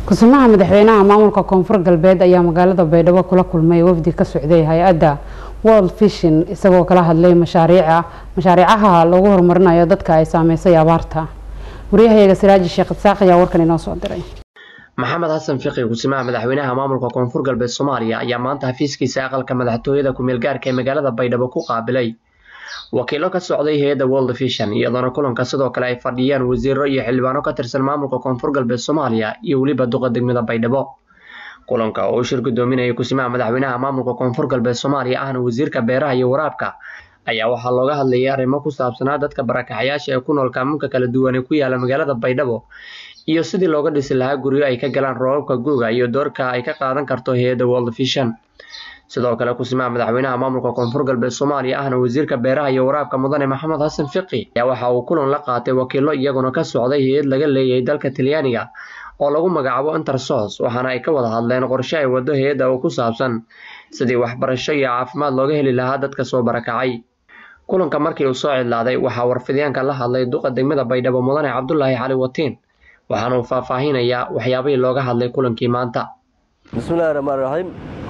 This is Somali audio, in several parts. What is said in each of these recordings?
ku-samaha madaxweynaha maamulka koonfur galbeed ayaa magaalada baydhabo kula kulmay wafdi ka socday hay-adda world vision isagoo kala hadlay mashaariica mashaariicaha lagu horumarinayo dadka ay saameysay abaarta waryahayaga siraaji sheekh isaaq ayaa warkan inoo soo diray maxamed xasan fiqi ku-samaha madaxweynaha maamulka koonfur galbeed soomaaliya ayaa maanta xafiiskiisa aqalka madaxtooyada ku-meel gaarka ee magaalada baydhabo ku qaabilay wakiilo ka socday hay-adda world vision iyadoona kulanka sidoo kale ay fadhiyaan wasiiro iyo xildhibaano ka tirsan maamulka koonfur galbeed soomaaliya iyo weliba duqa degmada baydhabo kulanka oo uu shir gudoominayay ku-simaha madaxweynaha maamulka koonfur galbeed soomaaliya ahna wasiirka beeraha iyo waraabka ayaa waxaa looga hadlayay arrimo ku saabsanaa dadka barakaxayaasha ee ku nool kaamunka kala duwan ee ku yaala magaalada baydhabo iyo sidii looga dhisi lahaa guryo ay ka galaan roobabka guuga iyo doorka ay ka qaadan karto hay-adda world vision sidoo kale ku-simaha madaxweynaha maamulka koonfur galbeed soomaaliya ahna wasiirka beeraha iyo waraabka mudane maxamed xasan fiqi ayaa waxa uu kulan la qaatay wakiilo iyaguna ka socday hay-ad laga leeyahay dalka talyaaniga oo lagu magacaabo intersos waxaana ay ka wada hadleen qorshe ay wado hay-adda oo ku saabsan sidii waxbarasho iyo caafimaad looga heli lahaa dadka soo barakacay kulanka markii uu soo cidlaaday waxaa warfidyaanka la hadlay duqa degmada baydhabo mudane cabdulaahi cali watiin waxaana uu faahfaahinayaa waxyaabihii looga hadlay kulankii maanta bismillahi raxmaan raxiim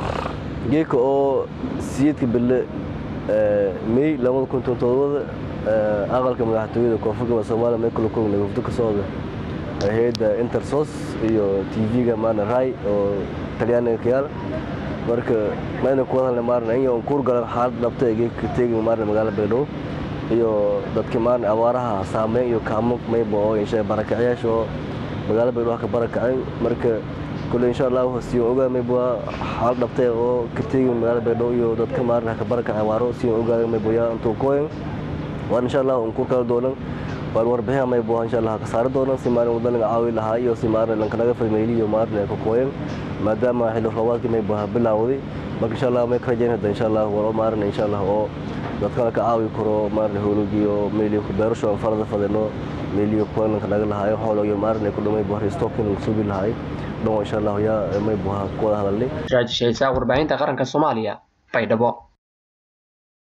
geeka oo siyeedka bille may labada kun tontodobada aqalka madaxtooyada koonfur galbeed soomaaliya michael kong nagafdo ka socda hay-adda intersos iyo tv-ga maana rai oo talyaaniga ka yaala marka mayna kuwada hadlay maarna in kuur galan xaalad dhabta ee geeka teegi maarna magaalada baydhabo iyo dadka maarna abaaraha saameyn iyo kaamo mayba oo insha barakacyaasha oo magaalada baydhabo ka barakacay marka kule insha allah siyo ogaa mayba xaalad dhabta oo ka teegi magaalada baydhabo iyo dadka maarna ka barakacay abaaro siyo ogaa mayba yaa intuu kooyan waan insha allah un kuur kala doonan waan warbixin mayba insha allah ka saari doonan si maalin wadaniga caawi lahaa iyo si maarna lankanaga farmeeliyo maarna ka kooyan maadaama xilli roobaadkii mayba bilaawday marka insha allah may ka rajayn hadda insha allah walo maarna insha allah oo dadkana ka caawi karo maarna howlogiyo meeliyo ku beerasho aan farada fadeno meeliyo kulanka naga lahayo xoolo iyo maarna ku dhamay bari stocking subi lahay dhan insha allah yaa may buha ku wada hadalnay raajishaysaa warbaahinta qaranka soomaaliya baydhabo